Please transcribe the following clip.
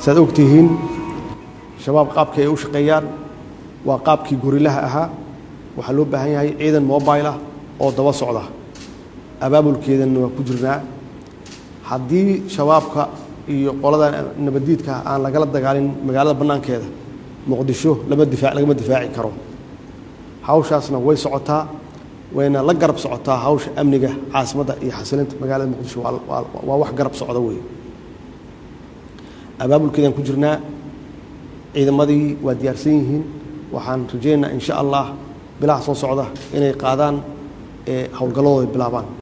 saaad og tihiin shabaab qaabkii ay u shaqeeyaan waa qaabkii gorilaha ahaa waxaa loo baahan yahay ciidan mobile ah oo daba socda abaabulkeedanna waa ku jirnaa haddii shabaabka iyo qolada nabaddiidka aan lagala dagaalin magaalada bannaankeeda muqdisho lama diaa lagama difaaci karo hawshaasna way socotaa wayna la garab socotaa hawsha amniga caasimadda iyo xasilinta magaalada muqdisho waa wax garab socda wey abaabulkeedaan ku jirnaa ciidamadii waa diyaarsan yihiin waxaan rajaynaynaa in sha allah bilaha soo socda inay qaadaan ee howlgalladooda bilaabaan